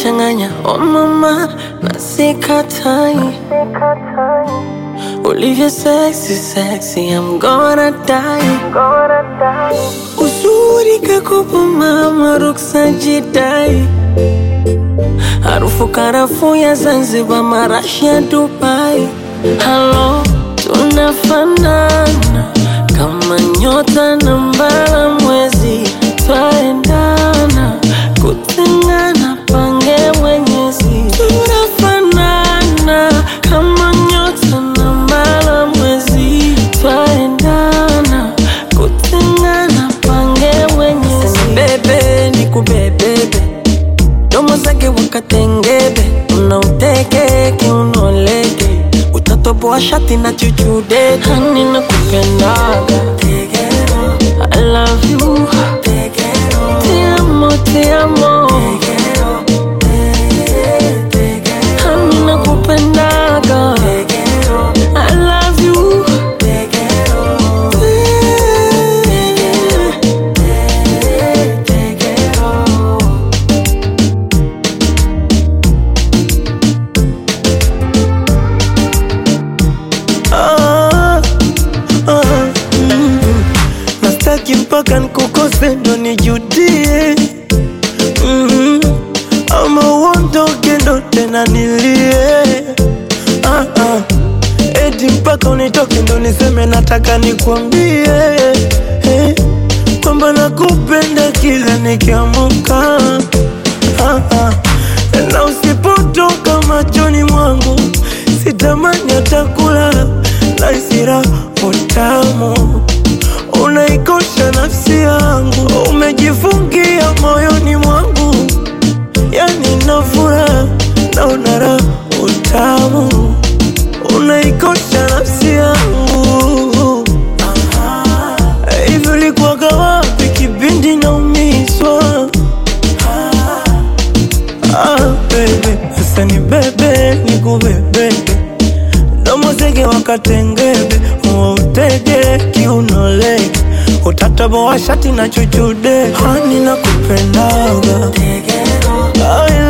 unanichanganya oh mama, na sikatai ulivyo sexy sexy, I'm gonna die. Uzuri kakopo mama, ruksa jidai, harufu karafuu ya Zanzibar, marashi ya Dubai. Halo, tunafanana kama nyota na mbala mwezi, twaendana kutengana, pange mwenyezi. Tunafanana kama nyota na mbala mwezi, twaendana kutengana, pange mwenyezi. Bebe ni kubebebe, domo zake wakatengebe, unauteke kiunoleke utatoboa shati na chuchude hani na kupendaga I love you Te amo, te amo Hani na kupendaga I love you Ah, ah, mm. Nastaki mpaka nkukose ndo nijudie mm. Ama uondoke ndo tena nilie ah, ah. Eti mpaka unitoke ndo niseme nataka nikwambie eh, kwamba nakupenda kila nikiamuka ah, ah. Na usipotoka machoni mwangu sitamani hata kulala na isira utamu unaikosha nafsi yangu umejifungia moyoni mwangu yani nafura na unara utamu unaikosha nafsi yangu hivi ulikuwaga wapi kipindi naumizwa Ah, baby, sasa ni bebe ni kubebeke domo zege wakatengebe utege kiunoleke utataboa shati na chuchude hani na kupendaga I